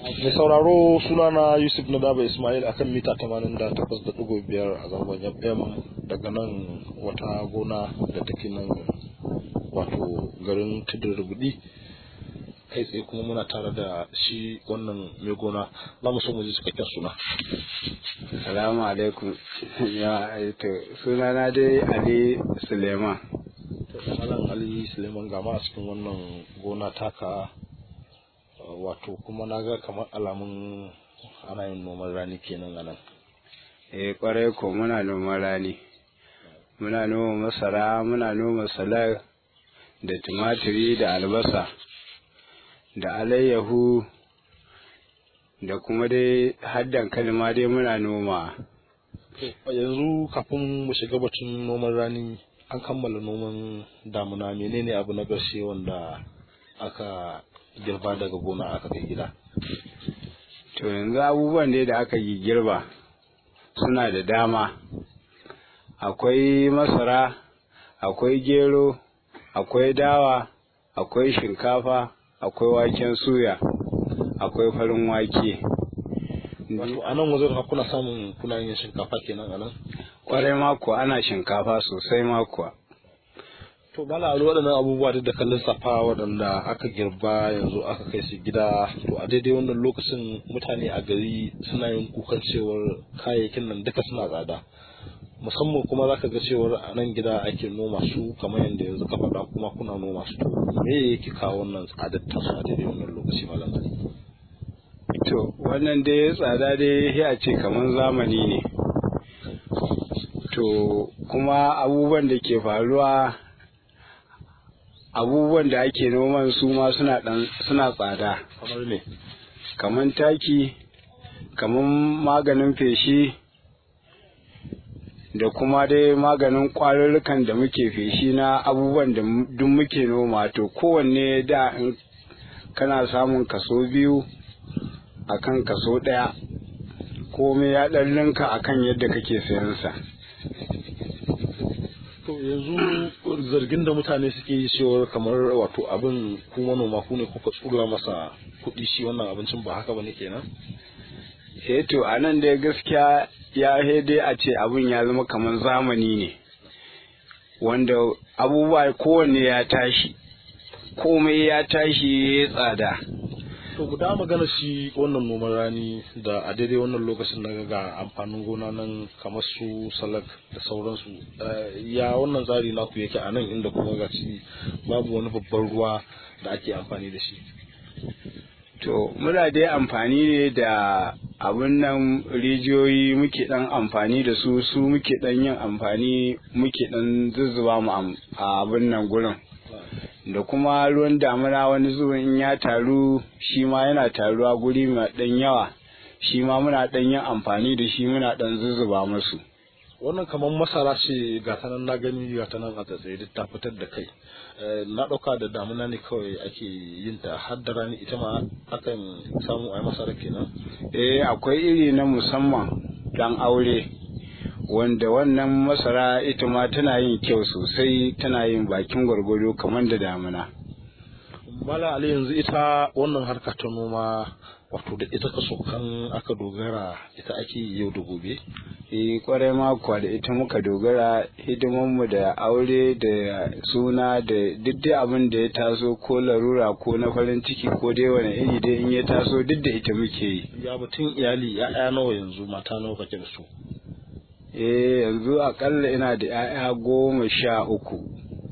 mai sauraro sunana yusuf na daba ismail akan mita 88.5 a zangon fm daga nan wata gona da take nan wato garin tudun rubudi kai tsaye kuma muna tare da shi wannan mai gona za mu so mu ji cikakken suna salamu alaikum ya to sunana dai ali suleiman malam ali suleiman gama a cikin wannan gona taka wato kuma na ga kamar alamun ana yin noman rani kenan a nan eh kwarai ko muna noman rani muna noma masara muna noma salar da tumatiri da albasa da alayyahu da kuma dai haddan kalma dai muna noma yanzu kafin mu shiga batun noman rani an kammala noman damuna menene abu na ƙarshe wanda aka girba daga gona aka kai gida to yanzu abubuwan dai da aka yi girba suna da dama akwai masara akwai gero akwai dawa akwai shinkafa akwai waken suya akwai farin wake wato a nan wajen kuna samun kuna yin shinkafa kenan a nan kwarai mako ana shinkafa sosai mako to bala a waɗannan abubuwa duk da kallon safa waɗanda aka girba yanzu aka kai su gida to a daidai wannan lokacin mutane a gari suna yin kukan cewar kayayyakin nan duka suna tsada musamman kuma zaka ga cewar a nan gida ake noma su kamar yadda yanzu ka faɗa kuma kuna noma su me yake kawo wannan tsadar tasu a daidai wannan lokaci malam to wannan dai tsada dai ya ce kamar zamani ne to kuma abubuwan da ke faruwa abubuwan da ake noman su ma suna dan suna tsada kamar me kamar taki kamar maganin feshi da kuma dai maganin kwarurrukan da muke feshi na abubuwan da duk muke noma to kowanne da in kana samun kaso biyu akan kaso ɗaya komai ya ɗan linka akan yadda kake sayan sa to yanzu zargin da mutane suke yi cewar kamar wato abin ku manoma ku ne kuka tsura masa kuɗi shi wannan abincin ba haka bane kenan eh to a nan dai gaskiya ya dai a ce abin ya zama kamar zamani ne wanda abubuwa kowanne ya tashi komai ya tashi ya tsada to guda magana shi wannan noman rani da a daidai wannan lokacin na ga amfanin gona nan kamar su salak da sauransu ya wannan tsari naku yake a nan inda kuma ga shi babu wani babban ruwa da ake amfani da shi to muna dai amfani ne da abin nan rijiyoyi muke dan amfani da su su muke dan yin amfani muke dan zuzzuba mu a abin nan gurin da kuma ruwan damuna wani zuwan in ya taru shi ma yana taruwa guri mai dan yawa shi ma muna dan yin amfani da shi muna dan zuzzuba musu wannan kamar masara ce ga ta nan na gani ga ta nan a tsaye duk ta fitar da kai na ɗauka da damuna ne kawai ake yin ta har da rani ita ma akan samu a masara kenan eh akwai iri na musamman dan aure wanda wannan masara ita ma tana yin kyau sosai tana yin bakin gwargwado kamar da damuna mala ali yanzu ita wannan harka ta noma wato da ita kaso kan aka dogara ita ake yau da gobe eh kwarai ma kuwa da ita muka dogara hidimanmu da aure da suna da duk dai abin da ya taso ko larura ko na farin ciki ko dai wani iri dai in ya taso duk da ita muke yi ya batun iyali ya'ya nawa yanzu mata nawa kake da su eh yanzu akalla ina da 'ya'ya goma sha uku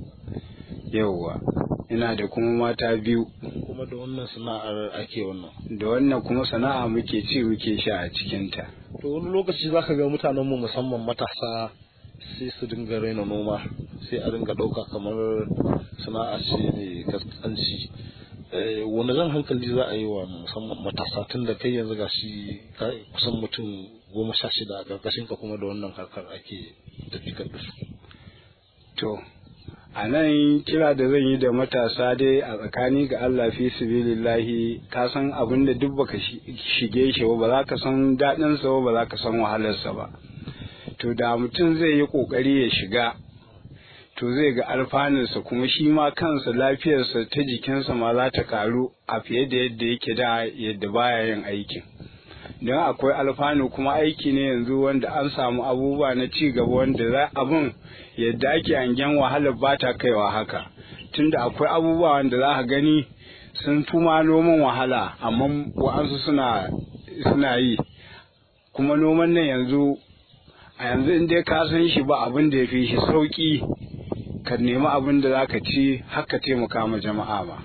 yauwa ina da kuma mata biyu kuma da wannan sana'ar ake wannan da wannan kuma sana'a muke ci muke sha a cikinta to wani lokaci za ka ga mutanen mu musamman matasa sai su dinga raina noma sai a dinga ɗauka kamar sana'a ce mai kaskanci wani zan hankali za a yi wa musamman matasa tun da kai yanzu gashi kusan mutum goma sha shida a ƙarƙashin ka kuma da wannan harkar ake tafikar da su to a nan kira da zan yi da matasa dai a tsakani ga Allah fi sibilillahi ka san abin da duk baka shige shi ba ba za ka san daɗin sa ba za ka san wahalarsa ba to da mutum zai yi kokari ya shiga to zai ga alfanunsa kuma shi ma kansa lafiyarsa ta jikinsa ma za ta karu a fiye da yadda yake da yadda baya yin aikin don akwai alfanu kuma aiki ne yanzu wanda an samu abubuwa na ci gaba wanda za abun yadda ake hangen wahalar ba ta kaiwa haka tunda akwai abubuwa wanda za ka gani sun fi ma noman wahala amma wa'ansu suna suna yi kuma noman nan yanzu a yanzu in dai ka san shi ba abin da ya fi shi sauki ka nemi abin da za ka ci haka taimaka ma jama'a ba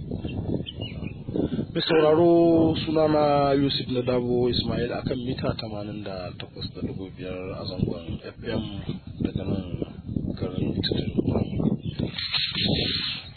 mai sauraro sunana yusuf na dabo ismail akan mita 88.5 a zangon fm daga nan garin italy